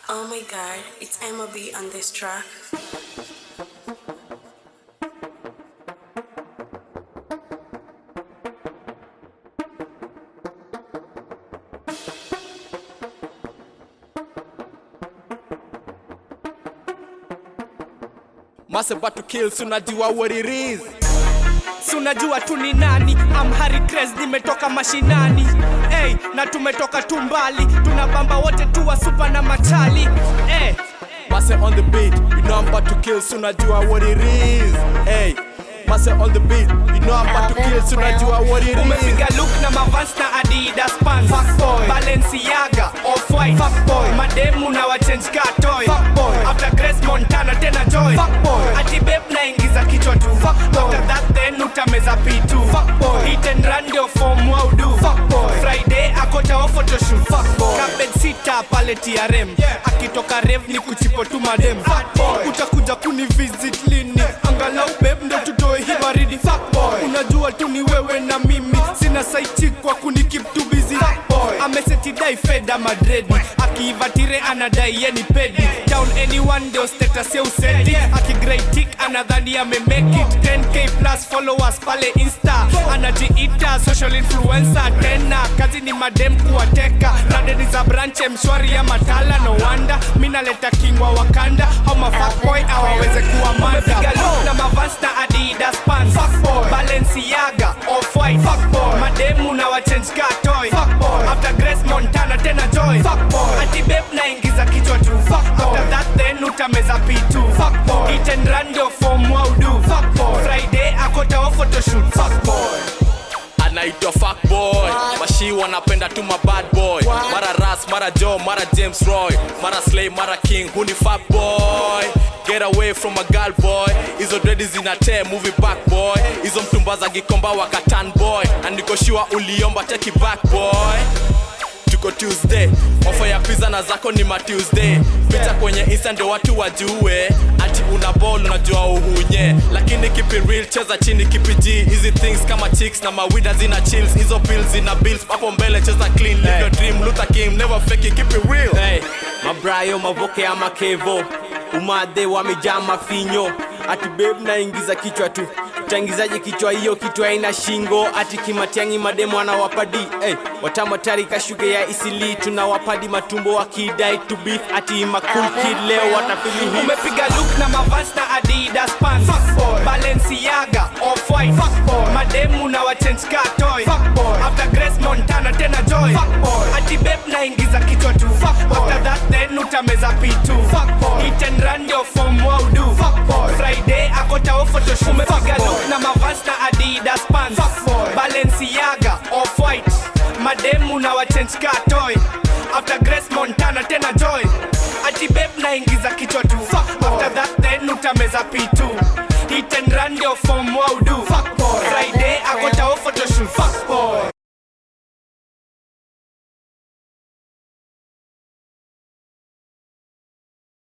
Oh my god, it's Emma B on this track. Massive about to kill, so unajua what it is. si unajua tu ni nani am Harry Krez nimetoka mashinani hey, na tumetoka tu mbali tunabamba wote tu wa super na machali hey. Massive on the beat, you know I'm about to kill, so unajua what it is. Hey, Massive on the beat, you know I'm about to kill, so unajua what it is. umepiga look na mavans na adidas pants Fuckboy. balenciaga off-white Fuckboy. mademu na wachange ka toy Fuckboy. after grace montana tena joy Fuckboy. ati beb naingiza kichwa tu Fuckboy. after that then utameza pitu Fuckboy. hit and run ndio form waudu Fuckboy. friday akota wa photoshoot Fuckboy. Carpet sita pale trm akitoka rev ni kuchipo tu madem Fuckboy. utakuja kuni visit lini angalau beb ndo tutoe hii baridi Fuckboy. unajua tu ni wewe na mimi sina saichi kwa kuni keep too busy amesetidai feda madredi akiivatire anadai yeni pedi down anyone ndio status ya usedi akigraitik anadhani amemake it 10k plus followers pale insta anajiita social influencer tena kazi ni madem kuwateka radeni za branche mshwari ya matala no wanda minaleta kingwa wakanda au mafakboy awaweze kuwa mada na mavans na adidas pants balenciaga off-white mademu na wachange ka toy after grace montana tena joy ati beb naingiza kichwa tu after that then utameza pitu hit and run ndio form waudu friday akota wa photoshoot anaitwa fuckboy mashi wanapenda tu ma bad boy mara ras mara joe mara james roy mara slay mara king huni fuckboy get away from a girl boy hizo dredi zinatee movie back boy hizo mtumba za gikomba wakatan boy andikoshua uliomba teki back boy tuko tuesday ofa ya pizza na zako ni ma tuesday picha kwenye insta ndio watu wajue ati una ball unajua uhunye lakini kipi real cheza chini kipi g hizi things kama chicks na mawida zina chills hizo pills zina bills hapo mbele cheza clean live your dream Luther King never fake it keep it real hey, mabrayo mavoke ama kevo umadhe wamejaa mafinyo ati beb naingiza kichwa tu tangizaje kichwa hiyo kichwa ina shingo ati kimatiangi mademo anawapadi hey, watamatari kashuge ya isili tunawapadi matumbo wakidai to beef ati makul kid leo watafili hii umepiga look na mavans na adidas pants balenciaga off-white mademu na wachange ka toy after grace montana tena joy ati beb naingiza kichwa tu after that then utameza pitu hit and run ndio form waudu friday akota wa photoshoot umepiga look na mavans na adidas pants balenciaga off-white mademu na wachange ka toy after grace montana tena joy ati beb naingiza kichwa tu after that then utameza pitu hit and run ndio form waudu friday akota wa photoshoot